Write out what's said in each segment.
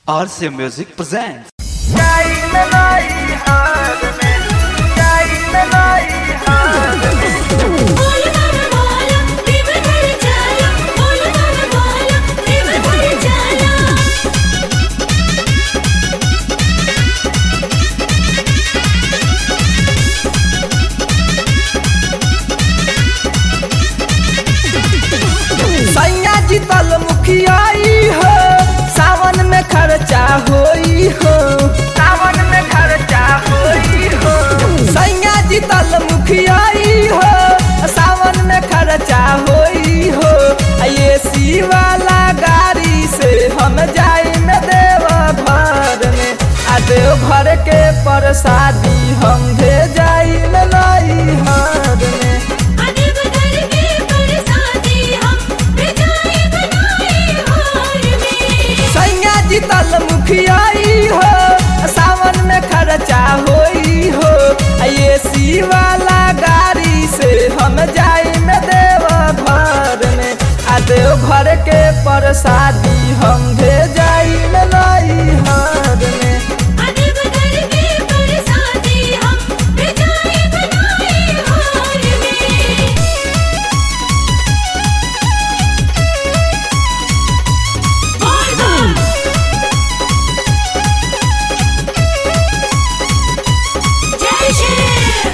RC Music presents. बोल गाना बोलो दिल भर जाला बोल गाना बोलो दिल भर जाला सैया जीतल मुखियाई हो सावन में खर्चा होई हो सावन में खर्चा होई हो सैया जीतल मुखियाई हो सावन में खर्चा होई हो ये सी वाला गाड़ी से हम जाई में देव घर में आ देव घर के प्रसादी हम दे जाई में नई हर में अदब कर के बरसाती हम बिजाई बनाए हार में सैया जीतल मुखियाई हो सावन में खर्चा होई हो ये सी वाला गाड़ी से हम जाई में देव घर में आ देव घर के प्रसादी हम दे जाई में नई हर में अदब कर के बरसाती हम बिजाई बनाए हार में बोल बोल जय श्री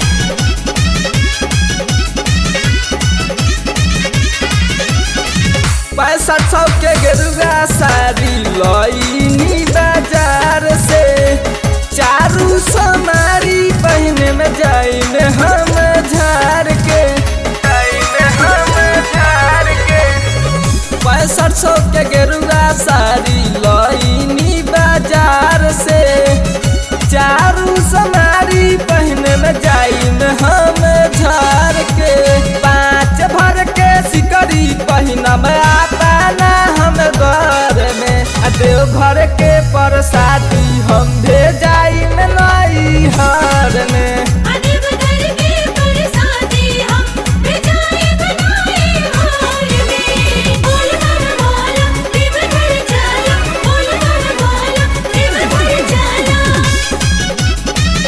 पैंसठ सौ के गेरुआ साड़ी लईनी बाजार से चारू समारी पहने में जाई में हम झार के जाई में हम झार के पैंसठ सौ के गेरुआ साड़ी लईनी बाजार से चारू समारी पहने में जाई में हम झार के पाँच भर के सिकरी पहिना में आता ना हम घर में आ देव घर के प्रसादी हम दे जाई में नई हर में अदब कर के बरसाती हम बिजाई बनाए हार में बोल गाना बोलो दिल भर जाला बोल गाना बोलो दिल भर जाला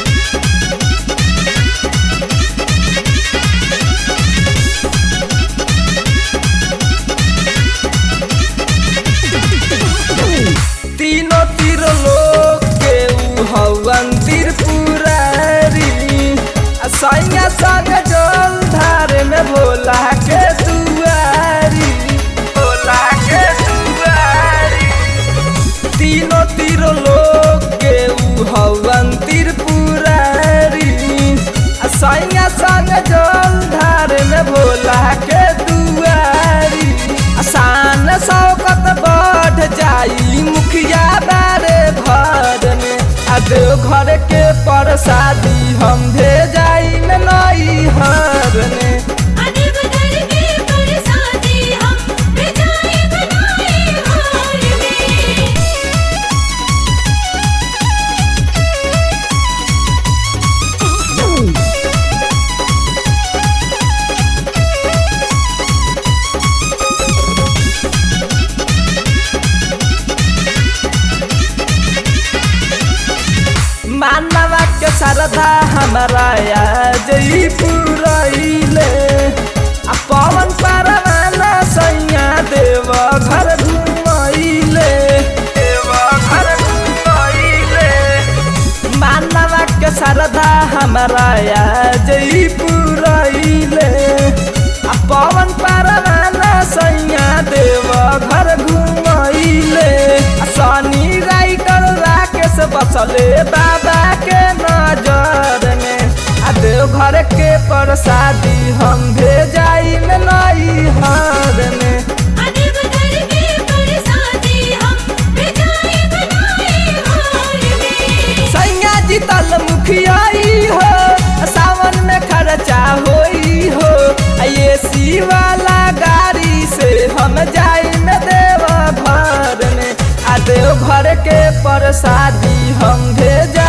तीनों तीर लोग के ऊ हवन त्रिपुरारी आ सैया संग जल धार में भोला के दुआरी भोला के दुआरी तीनों तीर लोग के ऊ हवन त्रिपुरारी आ सैया संग जल धार में भोला के दुआरी आसान शौकत बढ़ जाई मुखिया बारे भर में आ देव घर के प्रसादी हम दे जाई में नई हर में अदब कर के बरसाती हम बिजाई बनाए हार में मानवा के श्रद्धा हमारा आज ही पुरैले आ पवन परवाना सैया देव घर घुमैले देव घर घुमैले मानवा के श्रद्धा हमारा आज ही पुरैले आ पवन परवाना सैया देव घर घुमैले आ शनि राइटर राकेश बसले बाबा के नजर में आ देव घर के प्रसादी हम भेजाई में नई हर में अदब कर के बरसाती हम बिजाई बनाए हार में सैया जीतल मुखियाई हो सावन में खर्चा होई हो ये सी वाला गाड़ी से हम जाई में देव घर में आ देव घर के प्रसादी हम भेजा